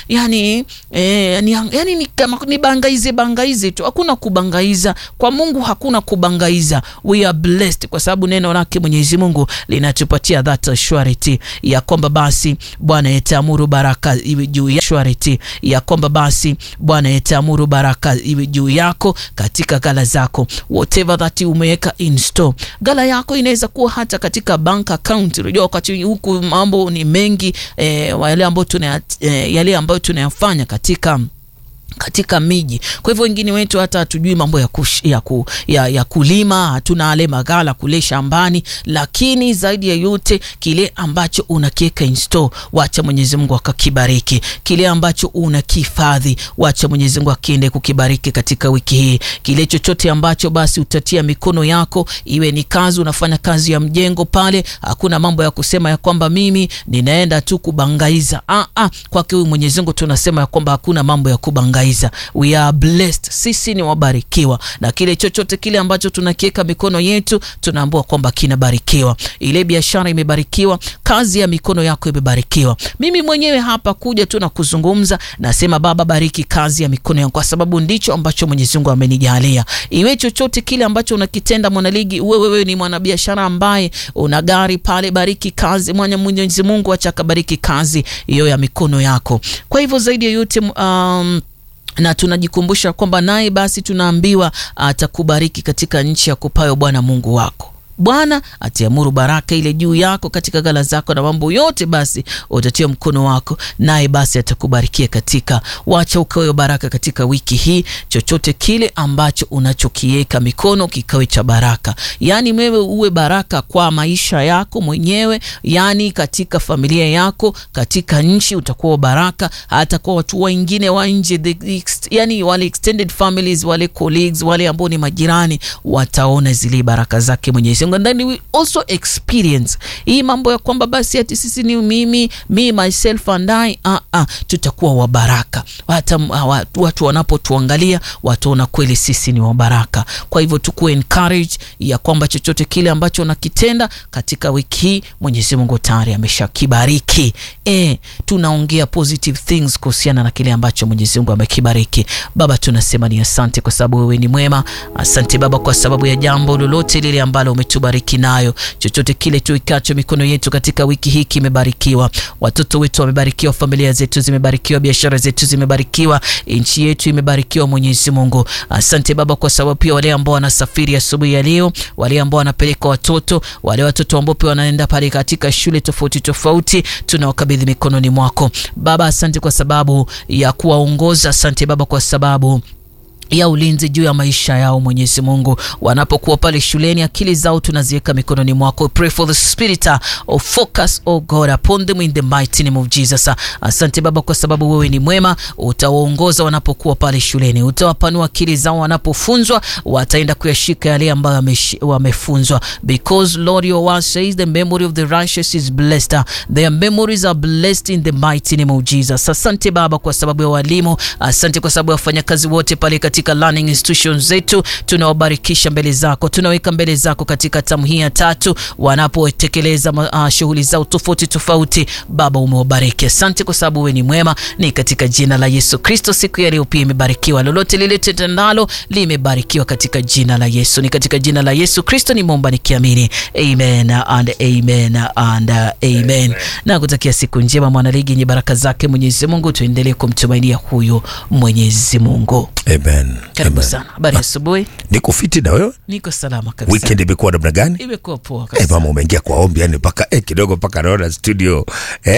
yani, eh, ni, yani ni kama ni bangaize bangaize tu, hakuna kubangaiza kwa Mungu, hakuna kubangaiza. We are blessed kwa sababu neno lake Mwenyezi Mungu linatupatia that surety ya kwamba basi Bwana yataamuru baraka iwe juu ya surety ya kwamba basi Bwana yataamuru baraka iwe juu yako katika gala zako, whatever that umeweka in store. Gala yako inaweza kuwa hata katika bank account. Unajua wakati huku mambo ni mengi eh, yale ambayo tuna eh, yale ambayo tunayafanya katika katika miji. Kwa hivyo wengine wetu hata hatujui mambo ya, kush, ya, ku, ya, ya kulima, hatuna ale magala kule shambani, lakini zaidi ya yote kile ambacho unakiweka in store, wacha Mwenyezi Mungu akakibariki. Kile ambacho unakihifadhi, wacha Mwenyezi Mungu akiende kukibariki katika wiki hii. Kile chochote ambacho basi utatia mikono yako, iwe ni kazi, unafanya kazi ya mjengo pale, hakuna mambo ya kusema ya kwamba mimi ninaenda tu kubangaiza. Ah, ah, kwake huyu Mwenyezi Mungu tunasema ya kwamba hakuna mambo ya kubangaiza. We are blessed, sisi ni wabarikiwa, na kile chochote kile ambacho tunakiweka mikono yetu tunaambiwa kwamba kinabarikiwa. Ile biashara imebarikiwa, kazi ya mikono yako imebarikiwa. Mimi mwenyewe hapa kuja tu na kuzungumza, nasema Baba, bariki kazi ya mikono yangu, kwa sababu ndicho ambacho Mwenyezi Mungu amenijalia. Iwe chochote kile ambacho unakitenda, mwanaligi, uwe wewe ni mwanabiashara ambaye una gari pale, bariki kazi mwana Mwenyezi Mungu, acha akabariki kazi hiyo ya mikono yako. Kwa hivyo zaidi ya yote um, na tunajikumbusha kwamba naye basi tunaambiwa atakubariki katika nchi ya kupayo Bwana Mungu wako. Bwana atiamuru baraka ile juu yako katika gala zako na mambo yote, basi utatia mkono wako, naye basi atakubarikia katika. Wacha ukawe baraka katika wiki hii, chochote kile ambacho unachokiweka mikono kikawe cha baraka, yaani wewe uwe baraka kwa maisha yako mwenyewe, yaani katika familia yako, katika nchi utakuwa baraka, hata kwa watu wengine wa nje, yani wale extended families, wale colleagues, wale ambao ni majirani, wataona zile baraka zake Mwenyezi and then we also experience hii mambo ya kwamba basi ati sisi ni mimi me myself and I uh, uh, tutakuwa wabaraka. Hata watu wanapotuangalia wataona kweli sisi ni wabaraka. Kwa hivyo tukuwe encourage ya kwamba chochote kile ambacho unakitenda katika wiki hii Mwenyezi Mungu tayari ameshakibariki. Eh, tunaongea positive things kuhusiana na kile ambacho Mwenyezi Mungu amekibariki. Baba, tunasema ni asante kwa sababu wewe ni mwema. Asante Baba kwa sababu ya jambo lolote lile ambalo umetubariki nayo. Chochote kile tuikacho mikono yetu katika wiki hii kimebarikiwa. Watoto wetu wamebarikiwa, familia zetu zimebarikiwa, biashara zetu zimebarikiwa, nchi yetu imebarikiwa. Mwenyezi Mungu, asante Baba kwa sababu pia wale ambao wanasafiri asubuhi ya, ya leo, wale ambao wanapeleka watoto, wale watoto ambao pia wanaenda pale katika shule tofauti tofauti, tunawakabidhi mikononi mwako Baba. Asante kwa sababu ya kuwaongoza. Asante Baba kwa sababu ya ulinzi juu ya maisha yao Mwenyezi Mungu, wanapokuwa pale shuleni, akili zao tunaziweka mikononi mwako. Pray for the spirit of focus, oh God, upon them in the mighty name of Jesus. Asante Baba kwa sababu wewe ni mwema, utawaongoza wanapokuwa pale shuleni, utawapanua akili zao, wanapofunzwa wataenda kuyashika yale ambayo wamefunzwa, because Lord your word says the memory of the righteous is blessed, their memories are blessed in the mighty name of Jesus. Asante Baba kwa sababu ya walimu, asante kwa sababu ya wafanyakazi wote pale katika learning institutions zetu tunawabarikisha mbele zako, tunaweka mbele zako katika tamu hii ya tatu, wanapotekeleza uh, shughuli zao tofauti tofauti. Baba umewabariki, asante kwa sababu wewe ni mwema. Ni katika jina la Yesu Kristo, siku ya leo pia imebarikiwa, lolote lile tendalo limebarikiwa katika jina la Yesu. Ni katika jina la Yesu Kristo nimeomba nikiamini, amen and amen and amen. Na kutakia siku njema mwanaligi yenye baraka zake Mwenyezi Mungu, tuendelee kumtumainia huyo Mwenyezi Mungu. Amen. Karibu Amen. sana. Habari asubuhi. Niko fiti na wewe? Niko salama kabisa. Weekend imekuwa namna gani? imekuwa poa Eh, kabisa. mama umeingia kwa ombi yani mpaka eh, kidogo mpaka naona studio eh?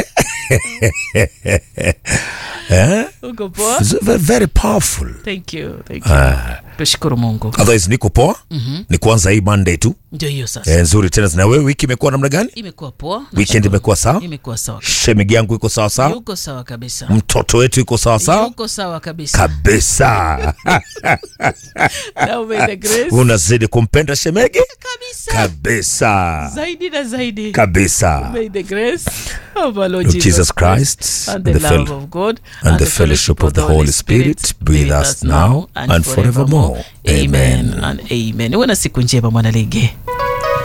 eh? Uko poa? It's very, very powerful. Thank you. Thank you. Ah. Tushukuru Mungu. Otherwise niko poa ni kuanza hii Monday tu Ndio hiyo sasa. eh, nzuri tena. Na wewe wiki imekuwa namna gani? Imekuwa poa. Weekend Nashukuru. imekuwa sawa? Imekuwa sawa. Shemigi yangu iko sawa sawa? Yuko sawa kabisa. Mtoto wetu iko sawa sawa Yuko sawa kabisa. kabisa. Now may the grace Unazidi kumpenda shemegi kabisa. kabisa Zaidi na zaidi. kabisa. May the grace of our Lord Lord Jesus Christ and the, and the love fel- of God and the fellowship of the Holy Spirit be with us now and forevermore. Amen Amen. and amen. Uwe na siku njema mwanaligi.